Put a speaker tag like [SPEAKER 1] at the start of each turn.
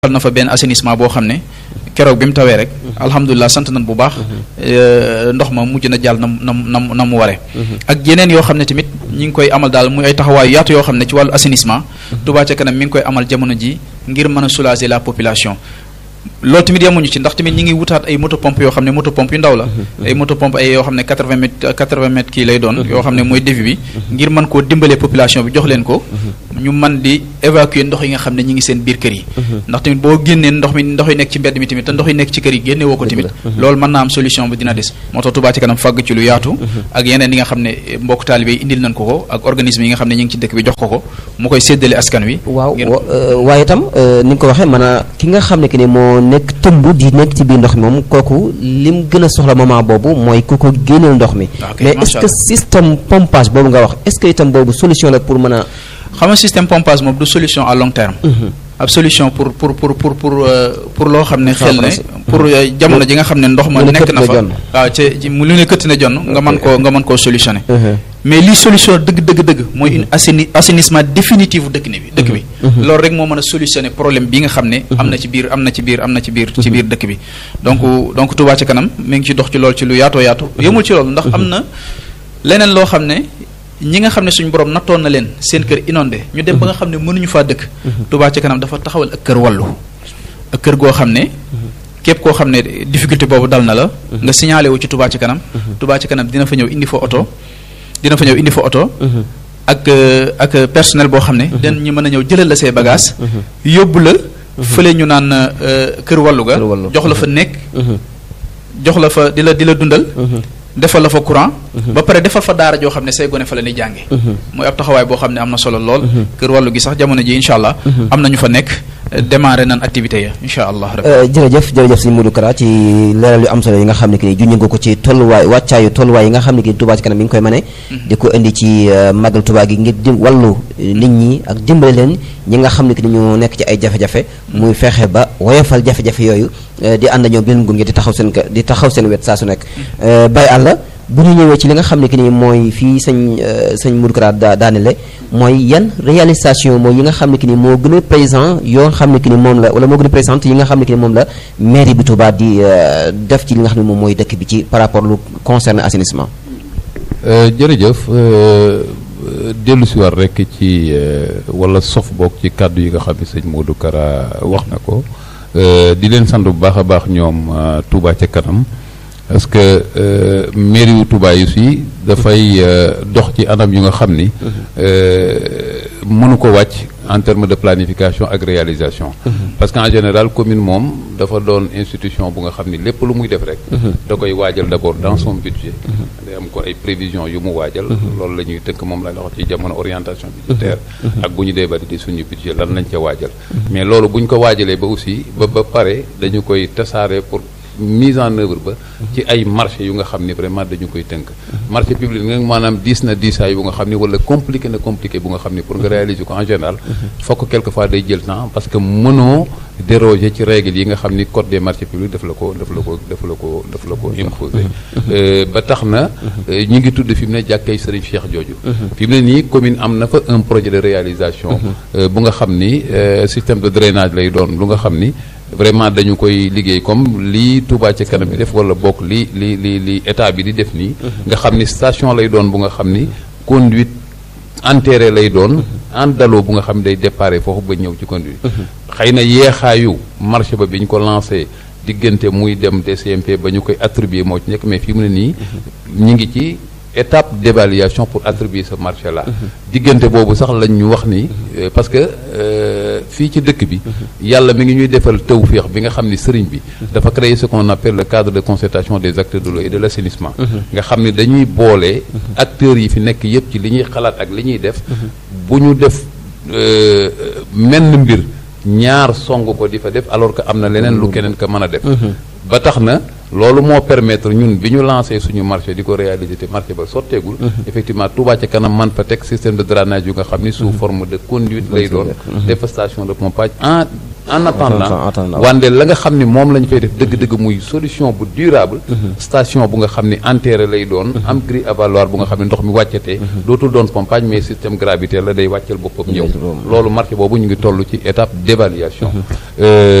[SPEAKER 1] defal na fa benn assainissement boo xam ne keroog bi mu tawee rek alhamdulilah sant nañ bu baax ndox ma mujj na jàll na na na na mu waree ak yeneen yoo xam ne tamit ñi ngi koy amal daal muy ay taxawaayu yaatu yoo xam ne ci wàllu assainissement Touba ca kanam mi ngi koy amal jamono ji ngir mën a soulager la population loolu tamit yemuñu ci ndax tamit ñi ngi wutaat ay moto pompe yoo xam ne moto pompe yu ndaw la ay moto pompe ay yoo xam ne quatre-vingts mètres quatre-vingts mètres kii lay doon yoo xam ne mooy débit bi ngir mën koo dimbalee population bi jox leen ko ñu mën di évacuer ndox yi nga xam ne ñi ngi seen biir kër yi ndax tamit boo génnee ndox mi ndox yi nekk ci mbedd mi tamit te ndox yi nekk ci kër yi génne woo ko tamit loolu mën naa am solution bi dina des moo tax Touba ci kanam fàgg ci lu yaatu ak yeneen yi nga xam ne mbokk taalibe yi indil nañ ko ko ak organisme yi nga xam ne ñi ngi ci dëkk bi jox ko ko mu koy séddale askan wi
[SPEAKER 2] waaw waaye itam ni nga ko waxee mën a ki nga xam ne que ni moo nekk tëmb di nekk ci biir ndox mi moom kooku lim gën a soxla moment boobu mooy ku ko génneel ndox mi mais est-ce que système pompage boobu nga wax est-ce que itam boobu solution la pour mën a
[SPEAKER 1] xam nga système pompage moom du solution à long terme ab solution pour pour pour pour pour pour loo xam ne xel ne pour jamono ji nga xam ne ndox ma nekk na fa waaw ci mu lu ne këtt na jonn nga mën koo nga mën koo solutionner mais lii solution dëgg dëgg dëgg mooy une assaini assainissement définitif dëkk ne bi dëkk bi loolu rek moo mën a solutionner problème bi nga xam ne am na ci biir am na ci biir am na ci biir ci biir dëkk bi donc donc Touba ca kanam mi ngi ci dox ci loolu ci lu yaatoo yaatu yemul ci loolu ndax am na leneen loo xam ne ñi nga xam ne suñu borom nattoon na leen seen kër inondé ñu dem ba nga xam ne mënuñu faa dëkk Touba ca kanam dafa taxawal ak kër wàllu ak kër goo xam ne képp koo xam ne difficulté boobu dal na la nga signalé wu ci Touba ca kanam Touba ca kanam dina fa ñëw indi fa oto dina fa ñëw indi fa oto ak ak personnel boo xam ne den ñu mën a ñëw jëlal la say bagage yóbbu la fële ñu naan kër wàllu ga jox la fa nekk jox la fa di la di la dundal defal la fa courant ba pare defal fa daara joo xam ne say gone fa la ñuy jànge mooy ab taxawaay boo xam ne am na solo lool kër wàllu gi sax jamono ji incha allah am na ñu fa nekk démarré nan activité ya incha allah
[SPEAKER 2] jërëjëf jërëjëf sëñ Modou Kara ci leeral yu am solo yi nga xam ne ki ni junñu nga ko ci tolluwaay wàccaayu tolluwaay yi nga xam ne ki ni Touba ci kanam mi ngi koy mane di ko indi ci màggal Touba gi ngir di wàllu nit ñi ak dimbale leen ñi nga xam ne ki ni ñu nekk ci ay jafe-jafe muy fexe ba woyofal jafe-jafe yooyu di ànd ñoom di leen gunge di taxaw seen di taxaw seen wet saa su nekk bay àlla bu ñu ñëwee ci li nga xam ne que ni mooy fii sëñ sëñ Modou Kara daa daanele mooy yan réalisation mooy yi nga xam ne que ni moo gën a présent yoo xam ne que ni moom la wala moo gën a présente yi nga xam ne que ni moom la mairie bi Touba di def ci li nga xam ne moom mooy dëkk bi ci par rapport lu concerne assainissement.
[SPEAKER 3] jërëjëf dellu si war rek ci wala sof boog ci kàddu yi nga xam ne sëñ Modou Kara wax na ko di leen sant bu baax a baax ñoom Touba ca kanam. parce que mairie wu Touba yi si dafay dox ci anam yu nga xam ni mënu ko wàcc en terme de planification ak réalisation parce que en général commune moom dafa doon institution bu nga xam ni lépp lu muy def rek da koy waajal d'abord dans son budget day am ko ay prévisions yu mu waajal loolu la ñuy tënk moom la wax ci jamono orientation budgétaire ak bu ñu dee bari di suñu budget lan lañ ca waajal mais loolu bu ñu ko waajalee ba aussi ba ba pare dañu koy tasaare pour mise en œuvre ba ci ay marché yu nga xam ni vraiment dañu koy tënk marché public nga maanaam diis na diisaay bu nga xam ni wala compliqué na compliqué bu nga xam ni pour nga réaliser ko en général fokk quelquefois day jël temps parce que mënoo déroger ci règles yi nga xam ni code des marchés publics daf la ko daf la ko daf la ko daf la ko imposer ba tax na ñu ngi tudd fi mu ne jàkkay Serigne Cheikh jooju fi mu ne nii commune am na fa un projet de réalisation bu nga xam ni système de drainage lay doon lu nga xam ni vraiment dañu koy liggéey comme lii Touba ca kanam bi def wala bokk li li li li état bi di def nii nga xam ni station lay doon bu nga xam ni conduite enterré lay doon en daloo bu nga xam ne day déparé foofu ba ñëw ci conduite xëy na yeexaayu marché ba bi ñu ko lancé diggante muy dem DCMP ba ñu koy attribuer moo ci nekk mais fii mu ne nii ñu ngi ci étape d'évaluation pour attribuer ce marché là diggante boobu sax lañ ñu wax ni parce que fii ci dëkk bi yàlla mi ngi ñuy defal tawféex bi nga xam ni sëriñ bi dafa créer ce qu'on appelle le cadre de concertation des acteurs de l'eau et de l'assainissement nga xam ni dañuy boole acteurs yi fi nekk yépp ci li ñuy xalaat ak li ñuy def bu ñu def menn mbir ñaar song ko di fa def alors que am na leneen lu keneen ko mën a def ba tax na loolu moo permettre ñun bi ñu lancé suñu marché di ko réaliser te marché ba sotteegul effectivement Touba ca kanam man fa teg système de drainage yu nga xam ni sous forme de conduite lay doon def station de pompage en en attendant wande la nga xam ni moom la ñu fay def dëgg-dëgg muy solution bu durable station bu nga xam ni enterré lay doon am grille avaloir bu nga xam ne ndox mi wàccatee dootul doon pompage mais système gravitaire la day wàccal boppam ñëw loolu marché boobu ñu ngi toll ci étape d'évaluation